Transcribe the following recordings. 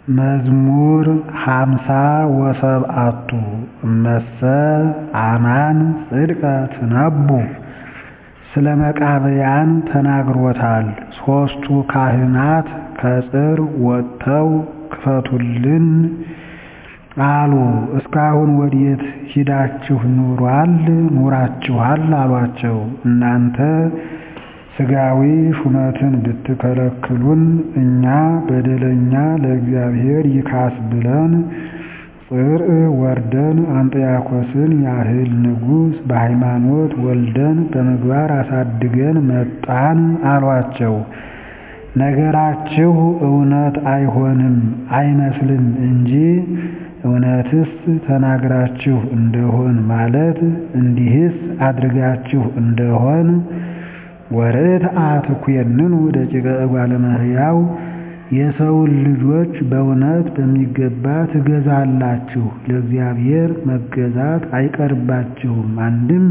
መዝሙር ሃምሳ ወሰብዓቱ እመሰ አማን ጽድቀ ትነቡ ስለ መቃብያን ተናግሮታል ሦስቱ ካህናት ከጽር ወጥተው ክፈቱልን አሉ እስካሁን ወዴት ሂዳችሁ ኑሯል ኑራችኋል አሏቸው እናንተ ሥጋዊ ሹመትን ብትከለክሉን እኛ በደለኛ ለእግዚአብሔር ይካስ ብለን ጽርዕ ወርደን አንጥያኮስን ያህል ንጉሥ በሃይማኖት ወልደን በምግባር አሳድገን መጣን አሏቸው። ነገራችሁ እውነት አይሆንም አይመስልም እንጂ እውነትስ ተናግራችሁ እንደሆን ማለት እንዲህስ አድርጋችሁ እንደሆን ወርትዐ ትኰንኑ ደቂቀ እጓለ እመሕያው የሰውን ልጆች በእውነት በሚገባ ትገዛላችሁ፣ ለእግዚአብሔር መገዛት አይቀርባችሁም። አንድም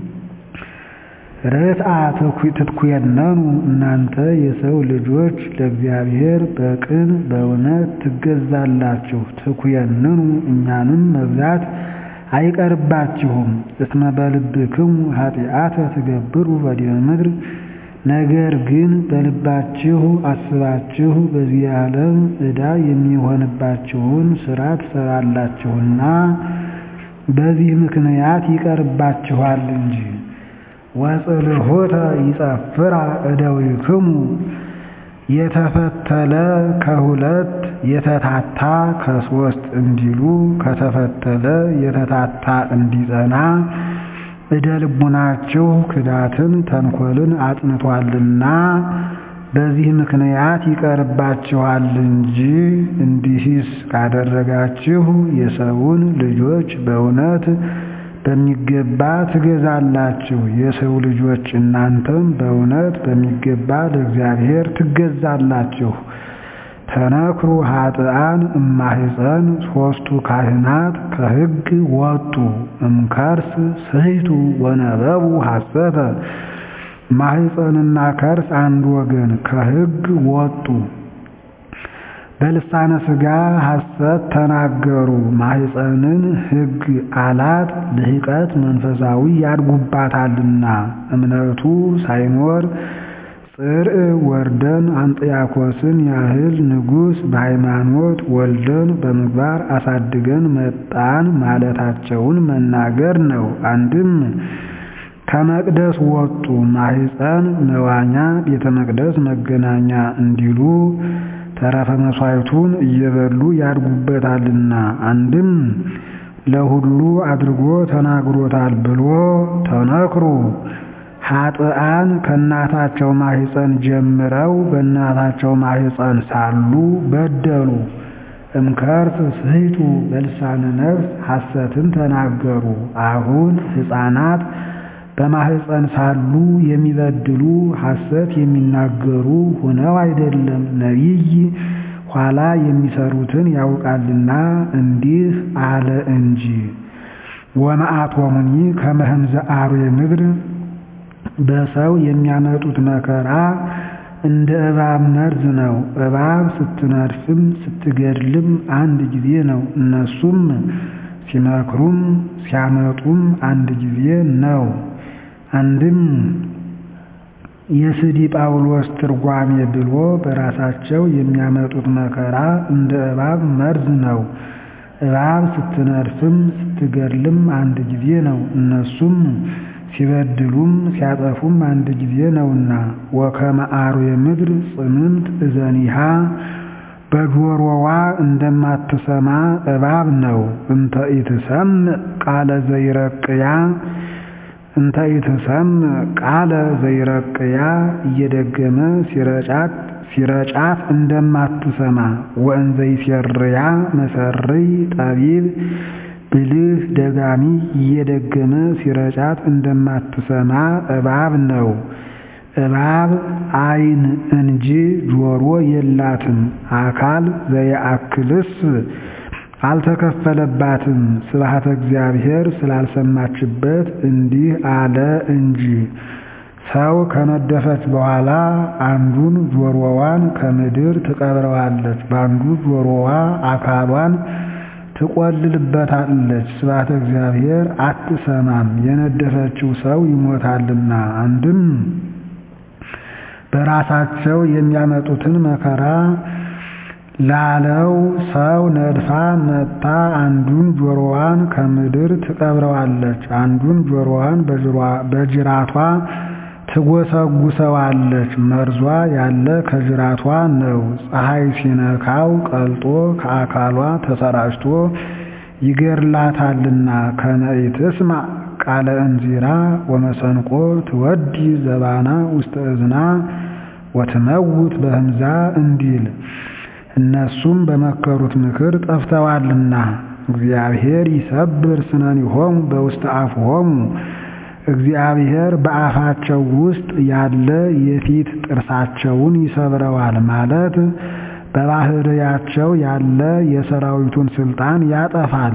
ርትዐ ትትኰነኑ እናንተ የሰው ልጆች ለእግዚአብሔር በቅን በእውነት ትገዛላችሁ፣ ትኰንኑ እኛንም መግዛት አይቀርባችሁም። እስመ በልብክሙ ኃጢአተ ትገብሩ በዲበ ምድር ነገር ግን በልባችሁ አስባችሁ በዚህ ዓለም ዕዳ የሚሆንባችሁን ሥራ ትሠራላችሁና በዚህ ምክንያት ይቀርባችኋል እንጂ። ወጽልሖተ ይጸፍራ እደዊክሙ የተፈተለ ከሁለት የተታታ ከሦስት እንዲሉ ከተፈተለ የተታታ እንዲጸና እደ ልቡናችሁ ክዳትን ተንኰልን አጽንቶአልና በዚህ ምክንያት ይቀርባችኋል እንጂ። እንዲህስ ካደረጋችሁ የሰውን ልጆች በእውነት በሚገባ ትገዛላችሁ፣ የሰው ልጆች እናንተም በእውነት በሚገባ ለእግዚአብሔር ትገዛላችሁ። ተነክሩ ኃጥኣን እማሕፀን ሦስቱ ካህናት ከሕግ ወጡ እምከርስ ስሕቱ ወነበቡ ሐሰተ ማሕፀንና ከርስ አንድ ወገን ከሕግ ወጡ በልሳነ ሥጋ ሐሰት ተናገሩ። ማሕፀንን ሕግ አላት ልህቀት መንፈሳዊ ያድጉባታልና እምነቱ ሳይኖር ጽርዕ ወርደን አንጥያኮስን ያህል ንጉሥ በሃይማኖት ወልደን በምግባር አሳድገን መጣን ማለታቸውን መናገር ነው። አንድም ከመቅደስ ወጡ ማሕፀን መዋኛ ቤተ መቅደስ መገናኛ እንዲሉ ተረፈ መሥዋዕቱን እየበሉ ያድጉበታልና አንድም ለሁሉ አድርጎ ተናግሮታል ብሎ ተነክሩ ኃጥኣን ከእናታቸው ማሕፀን ጀምረው በእናታቸው ማሕፀን ሳሉ በደሉ። እምከርስ ስሕቱ በልሳነ ነፍስ ሐሰትን ተናገሩ። አሁን ሕፃናት በማሕፀን ሳሉ የሚበድሉ ሐሰት የሚናገሩ ሆነው አይደለም፣ ነቢይ ኋላ የሚሰሩትን ያውቃልና እንዲህ አለ እንጂ። ወመዓቶሙኒ ከመ ህምዘ አርዌ ምድር በሰው የሚያመጡት መከራ እንደ እባብ መርዝ ነው። እባብ ስትነድፍም ስትገድልም አንድ ጊዜ ነው። እነሱም ሲመክሩም ሲያመጡም አንድ ጊዜ ነው። አንድም የስዲ ጳውሎስ ትርጓሜ ብሎ በራሳቸው የሚያመጡት መከራ እንደ እባብ መርዝ ነው። እባብ ስትነድፍም ስትገድልም አንድ ጊዜ ነው። እነሱም ሲበድሉም ሲያጠፉም አንድ ጊዜ ነውና ወከመ አርዌ ምድር ጽምምት እዘኒሃ በጆሮዋ እንደማትሰማ እባብ ነው። እንተ ኢትሰምዕ ቃለ ዘይረቅያ እንተ ኢትሰምዕ ቃለ ዘይረቅያ እየደገመ ሲረጫት ሲረጫት እንደማትሰማ ወእንዘ ይሴርያ መሰርይ ጠቢብ ብልህ ደጋሚ እየደገመ ሲረጫት እንደማትሰማ እባብ ነው። እባብ ዓይን እንጂ ጆሮ የላትም። አካል ዘየአክልስ አልተከፈለባትም። ስብሐተ እግዚአብሔር ስላልሰማችበት እንዲህ አለ እንጂ ሰው ከነደፈች በኋላ አንዱን ጆሮዋን ከምድር ትቀብረዋለች፣ በአንዱ ጆሮዋ አካሏን ትቆልልበታለች። ስብሐተ እግዚአብሔር አትሰማም፣ የነደፈችው ሰው ይሞታልና። አንድም በራሳቸው የሚያመጡትን መከራ ላለው ሰው ነድፋ መጥታ አንዱን ጆሮዋን ከምድር ትቀብረዋለች፣ አንዱን ጆሮዋን በጅራቷ ትጎሰጉሰዋለች። መርዟ ያለ ከጅራቷ ነው። ፀሐይ ሲነካው ቀልጦ ከአካሏ ተሰራጭቶ ይገድላታልና። ከመኢትስማ ቃለ እንዚራ ወመሰንቆ ትወዲ ዘባና ውስተ እዝና ወትመውት በህምዛ እንዲል እነሱም በመከሩት ምክር ጠፍተዋልና። እግዚአብሔር ይሰብር ስነኒሆሙ በውስተ አፍሆሙ እግዚአብሔር በአፋቸው ውስጥ ያለ የፊት ጥርሳቸውን ይሰብረዋል ማለት በባህርያቸው ያለ የሰራዊቱን ስልጣን ያጠፋል።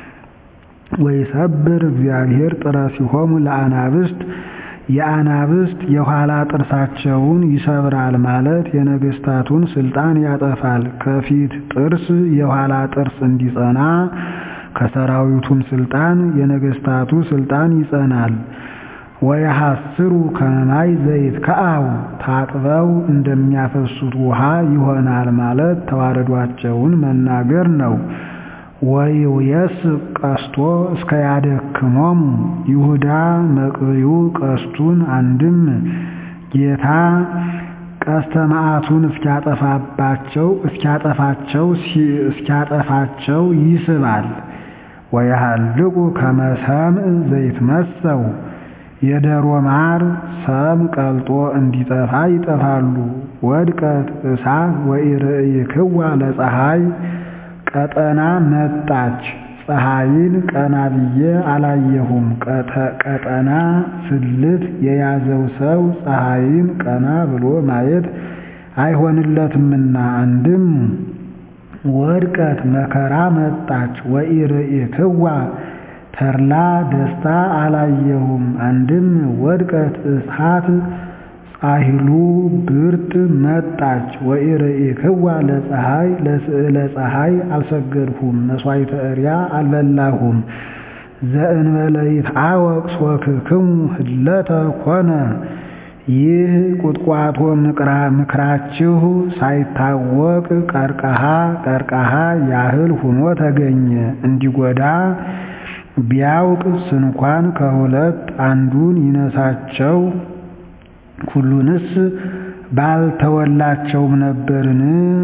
ወይሰብር እግዚአብሔር ጥረሲሆሙ ለአናብስት የአናብስት የኋላ ጥርሳቸውን ይሰብራል ማለት የነገስታቱን ስልጣን ያጠፋል። ከፊት ጥርስ የኋላ ጥርስ እንዲጸና ከሰራዊቱም ስልጣን የነገስታቱ ስልጣን ይጸናል። ወየሐስሩ ከመማይ ዘይት ከአው ታጥበው እንደሚያፈሱት ውሃ ይሆናል ማለት ተዋረዷቸውን መናገር ነው። ወይውየስ ቀስቶ እስከ ያደክሞሙ ይሁዳ መቅብዩ ቀስቱን አንድም ጌታ ቀስተ መዓቱን እስኪያጠፋባቸው እስኪያጠፋቸው እስኪያጠፋቸው ይስባል። ወያሃልቁ ከመሰምዕ ዘይትመሰው የደሮ ማር ሰም ቀልጦ እንዲጠፋ ይጠፋሉ። ወድቀት እሳት ወኢርእይክዋ ለፀሐይ ቀጠና መጣች ፀሐይን ቀና ብዬ አላየሁም። ቀጠና ስልት የያዘው ሰው ፀሐይን ቀና ብሎ ማየት አይሆንለትምና። አንድም ወድቀት መከራ መጣች ወኢርእይክዋ ተድላ ደስታ አላየሁም። አንድም ወድቀት እሳት ጻሂሉ ብርት መጣች ወኢርእይክዋ ለፀሐይ ለስዕለ ፀሐይ አልሰገድሁም፣ መሥዋዕተ እርያ አልበላሁም። ዘእንበለ ይትዐወቅ ሶክክሙ ህለተ ኮነ ይህ ቁጥቋጦ ምክራችሁ ሳይታወቅ ቀርቀሃ ቀርቀሃ ያህል ሁኖ ተገኘ። እንዲጎዳ ቢያውቅ ስንኳን ከሁለት አንዱን ይነሳቸው ሁሉንስ ባልተወላቸውም ነበርን።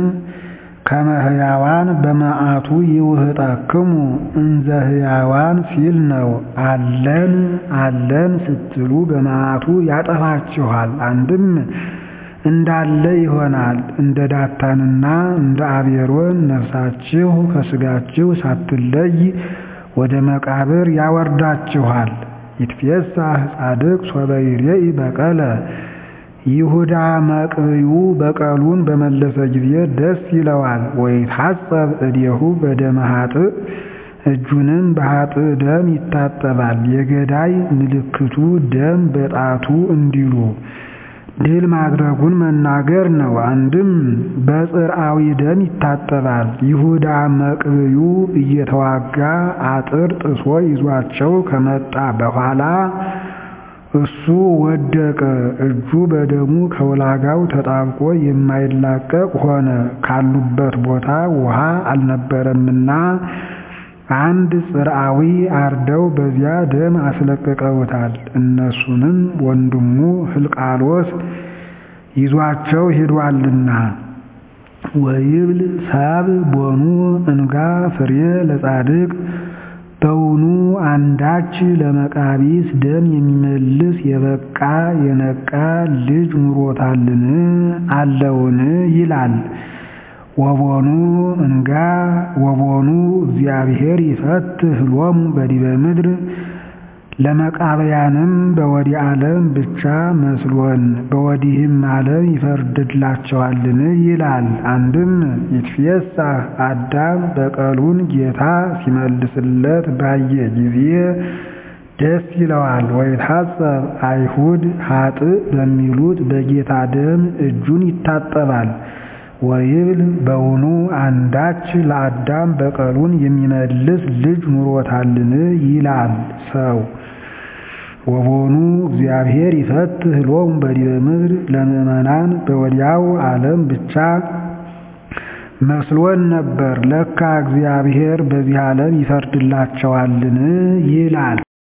ከመህያዋን በመዓቱ ይውህጠክሙ እንዘ ህያዋን ሲል ነው። አለን አለን ስትሉ በመዓቱ ያጠፋችኋል። አንድም እንዳለ ይሆናል። እንደ ዳታንና እንደ አቤሮን ነፍሳችሁ ከስጋችሁ ሳትለይ ወደ መቃብር ያወርዳችኋል። ይትፌሳህ ጻድቅ ሶበ ይሬኢ በቀለ ይሁዳ መቅብዩ በቀሉን በመለሰ ጊዜ ደስ ይለዋል። ወይትሐጸብ እዴሁ በደመ ኃጥእ እጁንም በኃጥእ ደም ይታጠባል። የገዳይ ምልክቱ ደም በጣቱ እንዲሉ ድል ማድረጉን መናገር ነው። አንድም በጽርአዊ ደም ይታጠባል። ይሁዳ መቅብዩ እየተዋጋ አጥር ጥሶ ይዟቸው ከመጣ በኋላ እሱ ወደቀ። እጁ በደሙ ከውላጋው ተጣብቆ የማይላቀቅ ሆነ። ካሉበት ቦታ ውሃ አልነበረምና አንድ ጽርአዊ አርደው በዚያ ደም አስለቅቀውታል። እነሱንም ወንድሙ ሕልቃሎስ ይዟቸው ሄዷልና። ወይብል ሰብ ቦኑ እንጋ ፍሬ ለጻድቅ በውኑ አንዳች ለመቃቢስ ደም የሚመልስ የበቃ የነቃ ልጅ ኑሮታልን አለውን? ይላል። ወቦኑ እንጋ ወቦኑ እግዚአብሔር ይፈትህ ሎሙ በዲበ ምድር ለመቃበያንም በወዲህ ዓለም ብቻ መስሎን በወዲህም ዓለም ይፈርድላቸዋልን? ይላል። አንድም ይትፌሳህ አዳም በቀሉን ጌታ ሲመልስለት ባየ ጊዜ ደስ ይለዋል። ወይታጸብ አይሁድ ኃጥእ በሚሉት በጌታ ደም እጁን ይታጠባል። ወይብል በውኑ አንዳች ለአዳም በቀሉን የሚመልስ ልጅ ኑሮታልን? ይላል ሰው። ወቦኑ እግዚአብሔር ይፈትህ ሎሙ በዲበ ምድር ለምእመናን በወዲያው ዓለም ብቻ መስሎን ነበር። ለካ እግዚአብሔር በዚህ ዓለም ይፈርድላቸዋልን? ይላል